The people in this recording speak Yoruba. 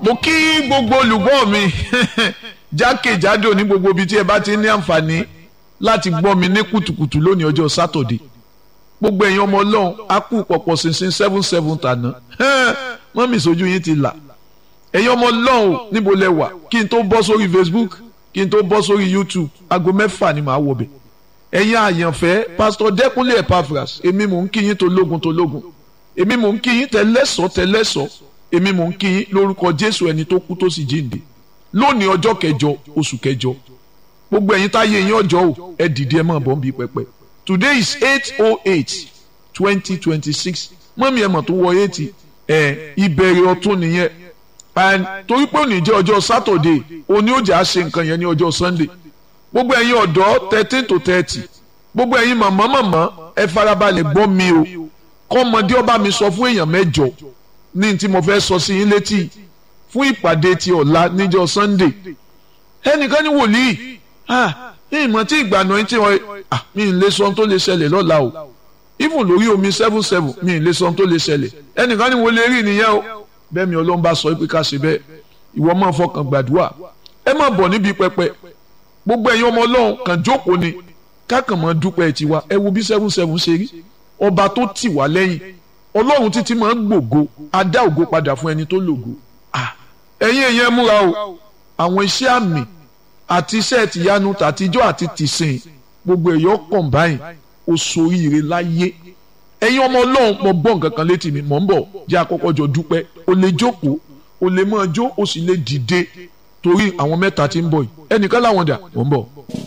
mo kí gbogbo olùgbọ́ mi jákèjádò ní gbogbo ibi tí ẹ bá ti ní àǹfààní láti gbọ́ mi ní kùtùkùtù lónìí ọjọ́ sátọ̀dé gbogbo ẹ̀yin ọmọ ọlọ́run á kú pọ̀pọ̀ ṣinṣin seven seven tàná mọ́mì sójú yín ti là ẹ̀yin ọmọ ọlọ́run níbo lẹ wà kí n tó bọ́ sórí Facebook kí n tó bọ́ sórí YouTube aago mẹ́fà ni màá wọ̀ bẹ̀ ẹ̀yin àyànfẹ́ pásítọ̀ Dẹ́kunlé Epaphras èmi mò ń kí yín tológun tológun èmi mò ń kí yín tẹlẹ́sọ̀ tẹlẹ́sọ̀ èmi mò ń kí yín lórúkọ Jésù ẹni tó kú tó sì jíǹde lónìí ọjọ́ kẹjọ oṣù kẹjọ gbogbo ẹ̀yin táyé yín ọjọ́ o ẹ dìde ẹ máa bọ̀ ń bí pẹpẹ today is eight oh eight twenty twenty six mọ́mí ẹ̀ mọ̀ tó wọ eighty ẹ̀ ìbẹ̀rẹ̀ ọ̀tún nìyẹn and torí pé òní jẹ́ ọjọ́ Saturday òní ó jà á ṣe nǹkan yẹn ní ọjọ́ Sunday gbogbo ẹ̀yin ọ̀dọ́ thirteen to thirty gbogbo ẹ̀yin màmá màmá ẹ farabalẹ̀ gbọ́ mi o kọ́mọdé ọba mi sọ fún èèyàn mẹ́jọ ní tí mo fẹ́ sọ sí yín létí fún ìpàdé ti ọ̀la níjọ́ Sunday ẹnìkan ní wòlíì ní ìmọ̀ tí ìgbàna yín tí wọ́n mi ì lè sọ ohun tó lè ṣẹlẹ̀ lọ́la o even lórí omi seven seven mi ì lè sọ ohun tó lè ṣẹlẹ̀ ẹnìkan ní wòlíì rí nìyẹn o bẹ́ẹ̀ mi Ọlọ́run bá sọ pé ká ṣe bẹ́ẹ̀ ìwọ máa fọkàn gbàdúrà ẹ má bọ̀ níbi pẹpẹ gbogbo ẹ̀yin ọmọ Ọlọ́run kàn jókòó ni kákan mọ́ dúpẹ́ tiwa ẹ wo bí seven seven ṣe rí ọba tó tì wá lẹ́yìn Ọlọ́run títí máa ń gbògo á dá ògo padà fún ẹni tó lògo ẹ̀yin èèyàn múra o àwọn iṣẹ́ àmì àti iṣẹ́ tìyanu tàtijọ́ àti tìsìn gbogbo ẹ̀yọ́ kọ̀ǹbáyìn oṣooríire láyé ẹ̀yin ọmọ ọlọ́run mo gbọ́ nǹkan kan létí mi mò ń bọ̀ jẹ́ àkọ́kọ́ jọ dúpẹ́ o lè jókòó o lè máa jó o sì lè dìde torí àwọn mẹ́ta tí ń bọ̀ yìí ẹnìkan láwọn dà mò ń bọ̀.